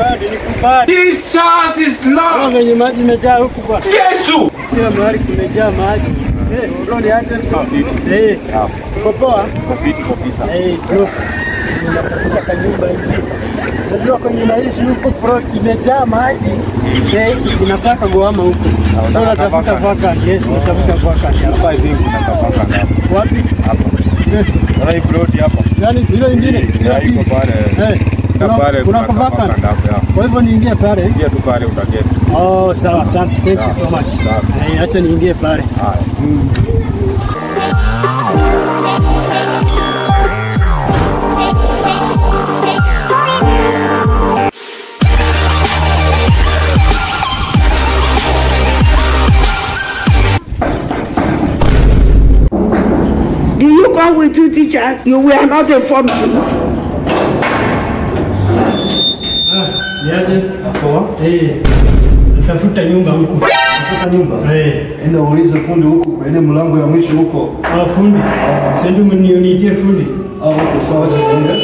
Nikubali, nikubali. Jesus is Kama Lord. venye maji imejaa huku bwana. Yesu. Kila mahali kumejaa maji. Eh, uroni aje? Eh, uko poa? Eh, bro. Unatafuta kanyumba hivi. Unajua kwenye naishi huko pro imejaa maji. Eh, inataka kuhama huko. Sasa unatafuta vacant. Yes, unatafuta vacant. Hapa I think unatapaka ngapi? Wapi? Eh, Unaona hii plot hapa? Yaani hilo ingine? Hilo Ya, iko pili. pale. Eh, Na kuna- pale kuna kuna vacant. vacant hapo, ya. Kwa hivyo niingie pale. Ingia tu pale utaketi. Oh, sawa, asante. Thank you so much. Sawa. Eh, acha niingie pale. Haya. Do you come with two teachers? You were not informed. Niaje? Eh. Natafuta nyumba huku. Tafuta nyumba. Eh. Enda uulize fundi huko kwenye mlango ya mwisho huko. Ah, fundi. Sio ndio mnionitie fundi. Au huko sawa tuende.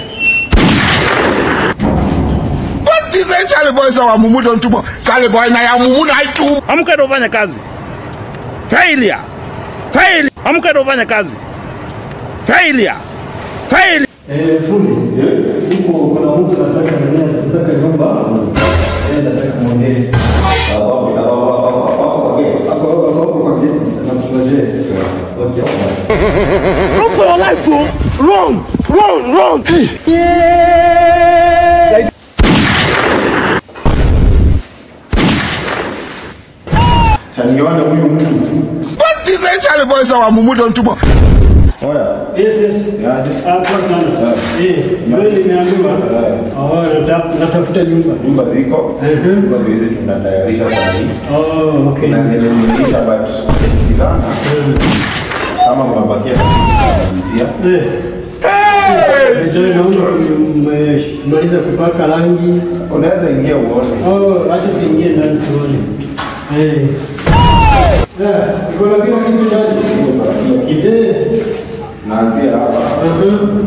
What is it? Charlie boy sawa mumu don tubo. Charlie boy na ya mumu na itu. Amka ndio ufanye kazi. Failure. Failure. Amka ndio ufanye kazi. Failure. Failure. Eh, fundi. Huko kuna mtu anataka nini? Anataka nyumba. Eh, nataka muone. Hapo hapo hapo hapo hapo hapo kwa geti. Namsubiri. Okay. Run for your life, fool. Run. Run, run. Chaniona huyu mtu. What is it? Charlie boy sawa mumu don tubo. Oya. Yes, yes. Yaje. Ah, poa sana. Eh, wewe nimeambiwa. Oh, nata- natafuta nyumba. Nyumba ziko. Mhm. Nyumba hizi tunatayarisha saa hii. Oh, okay. Na zile zimeisha but sidhana kama mwabakia kumalizia. Eh. Najua naona mmemaliza kupaka rangi. Unaweza ingia uone. Oh, acha tuingie ndani tuone. Eh. Eh, iko na kila kitu ndani. Eh. Naanzia hapa. Mhm.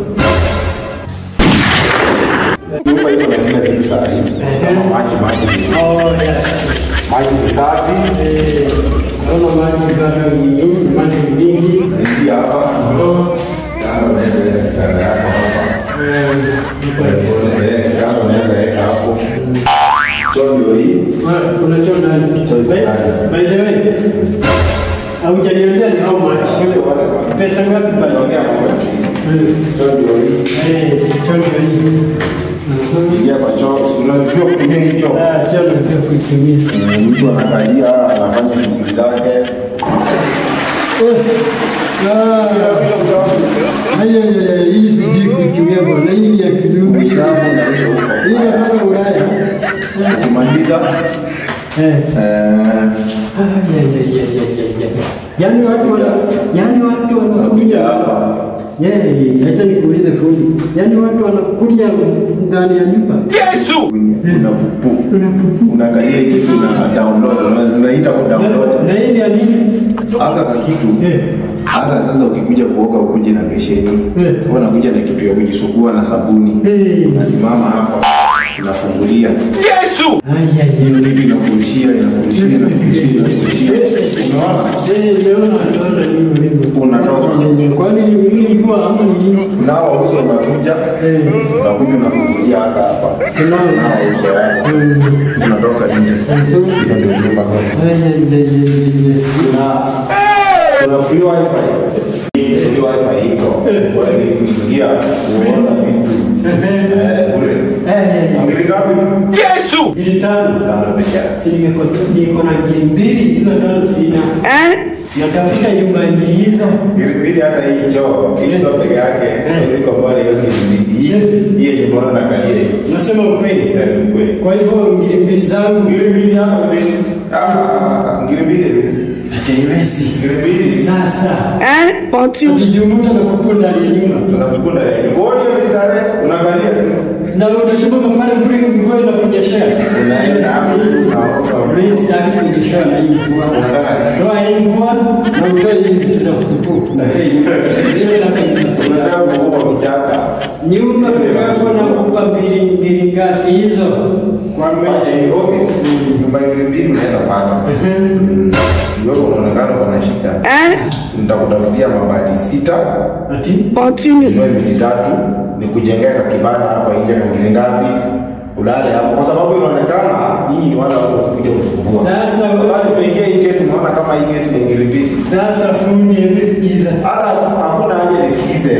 Nyumba iko na kila kitu saa hii. Kama maji maji. Oh, yes. Maji ni safi. Eh, naona maji bado ni nyingi, maji ni nyingi. Ingia hapa. Oh, Kando unaweza weka kitanda yako hapa. eh, iko Eh, Kando unaweza weka hapo. Choo ndio hii. Ah, kuna choo ndani. By by the way, haujaniambia ni how much? Pesa ngapi pale? Ongea mambo ya chini. Eh, Choo ndio hii. eh, si choo ndio hii. Mhm. Ingia kwa choo. Unajua kutumia hii choo. Ah, choo ndio kuitumia. Eh, Mtu anakalia anafanya shughuli zake. Haya, hii sijui kuitumia bwana, hii ni ya kizungu. Hii Shamu unaisha huko. inatoka Ulaya. Ukimaliza Eh. eh, Ah, ya, ya, ya, ya, ya, ya. Yaani watu wana, yaani watu wanakuja hapa. Yeye, acha nikuulize fundi. Yaani watu wanakuja ndani ya nyumba. Yesu. una pupu. Unaangalia hii kitu na download. Una- Unaita ku download. Na hii ni ya nini? Aka ka kitu. Eh. Aka sasa ukikuja kuoga ukuje na besheni. Eh. Wewe unakuja na kitu ya kujisugua na sabuni. Eh. Unasimama hapa. Unafungulia. Yesu. Ai, ai, ai. Hiyo kitu inakurushia, inakurushia, inakurushia, inakurushia. Unaona? Eh, nimeona nimeona hivyo hivyo. Unatoka. Kwani hii mvua ama ni nini? Nao uso unakuja. Eh. Unakuja unafungulia hapa hapa. Kunao. Nao uso wako. Unatoka nje. Hiyo ndio nyumba sasa. Ai, ai, ai, ai, ai. na kuna free wifi free wifi iko kwa hiyo kuingia kuona vitu eh bure Eh, eh, eh. ngiri ngapi Yesu. Ngiri tano. tano peke yake Si nimeko niko na ngiri mbili hizo tano sina. Eh? Natafuta nyumba mbili hizo. ngiri mbili hata hii choo hii choo peke yake hizi kwa bora hiyo ngiri mbili hii hii ni bora na kalia Nasema ukweli. eh ni kweli Kwa hivyo ngiri mbili zangu ngiri mbili hapa hizi ah ngiri mbili hizi haiwezi. ngiri mbili Sasa Eh? Continue. utijumuta na kupu ndani ya nyumba tunakukunda ya bodi ya mistari unaangalia tu na utashuka pale mvua mvua inakunyeshea. unaenda hapo unaoga Mimi sitaki kunyeshewa na hii mvua. Toa hii mvua na utoe hizi vitu za kutupu. Na hii Ile nataka unataka kuoga kichaka nyumba kwa na kupa mbili mbili Ni ngapi hizo kwa mwezi? Basi, okay. Nyumba ngiri mbili unaweza pata. Wewe unaonekana kuna shida. Eh? Nitakutafutia mabati sita, Ati Continue. inue miti tatu, nikujengea ka kibanda hapa nje kwa ngiri ngapi? Ulale hapo kwa sababu inaonekana nyinyi ni wale watu kuja kusumbua. Sasa wakati umeingia hii gate unaona kama hii gate ni ngiri mbili. sasa fundi, hebu sikiza. Hata hakuna haja nisikize.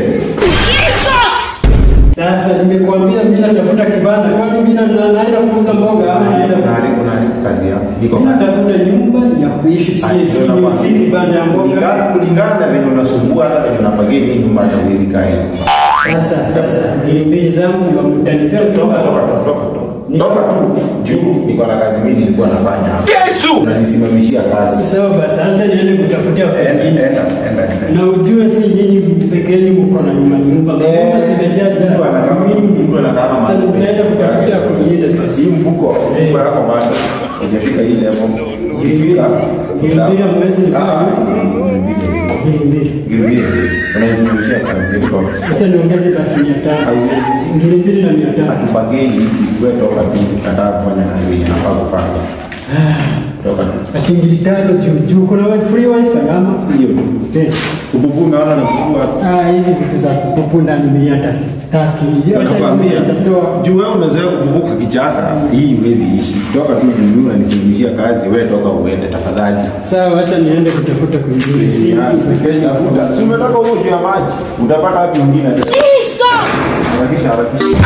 Sasa nimekuambia mimi natafuta kibanda, kwani mimi na- na- naenda kuuza mboga ama naenda Unaharibu unaharibu kazi yako. Niko Mimi natafuta nyumba ya kuishi, si si si kibanda ya mboga. kulingana kulingana na venye unasumbua hata venye unapagia hii nyumba hata huwezi kaa hii nyumba. Sasa sasa ngiri mbili zangu mtanipea Toka kutoka toka toka toka toka. Toka tu juu niko na kazi mingi nilikuwa nafanya hapa. Yesu! Unanisimamishia kazi. Sawa basi, acha niende kutafutia Enda kwingine. enda enda enda. Na ujue si nyinyi peke yenu mko na nyumba nyumba. Nyumba zimejaja. Mtu anakaa mtu anakaa kama Sasa tutaenda kutafuta kwingine basi. hii mfuko mfuko yako bado hujafika hii level. Ukifika Ngiri mwezi ni Ah, ngiri mbili. Gilbert, unanisimamishia kazi. Niko. Acha niongeze basi mia tano. Hauwezi. Ngiri mbili na mia tano. Hatupageni wewe toka tu nataka kufanya kazi yenye nafaa kufanya. Toka tu. Ati ngiri tano juu juu kuna wi- free wifi ama? Sio tu. Eh. Kububu naona na kububu Ah, hizi vitu za kupupu ndani ni hata sitaki. Acha hizo Nakwambia zitatoa. juu wewe umezoea kububuka kichaka, hii huwezi ishi. Toka tu juu unanisimamishia kazi, wewe toka uende tafadhali. Sawa, acha niende kutafuta kwingine. Si peke yenu. Tafuta. Si umetoka huko juu ya maji, utapata wapi mwingine? Harakisha harakisha.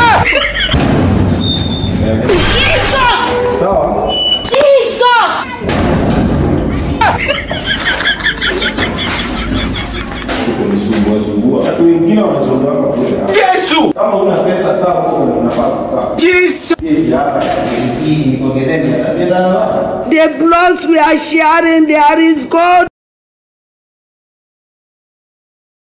Eh, Sawa. Kunisumbua sumbua. Watu wengine wanasumbua kwa kule. Yesu! Kama una pesa kaa huko unafaa kukaa. Jesus! The blood we are sharing, there is God.